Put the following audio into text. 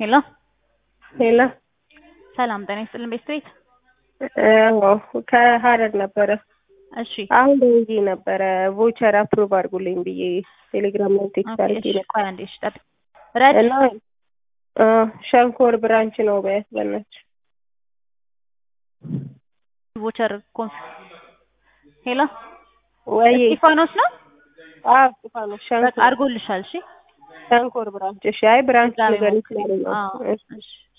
ሄሎ ሄሎ ሰላም ጤና ይስጥልን ቤት አዎ ከሀረር ነበረ። እሺ አሁን ደውዬ ነበረ ቮቸር አፕሩቭ አድርጉልኝ ብዬ ቴሌግራም ላይ ቴክስት ኦኬ አድርጌ እሺ ነበር ቆይ አንዴ እሺ ጠብቅ ረድ እና አ፣ ሸንኮር ብራንች ነው በያት በእናትሽ። ቮቸር ኮንፍ ሄሎ ወይ እስጢፋኖስ ነው አዎ እስጢፋኖስ በቃ ሸንኮር አድርጎልሻል እሺ ሸንኮር ብራንች። እሺ አይ ብራንች ድጋሚ ነገር ሞክሪ። ይችላል ነው አዎ እሺ እሺ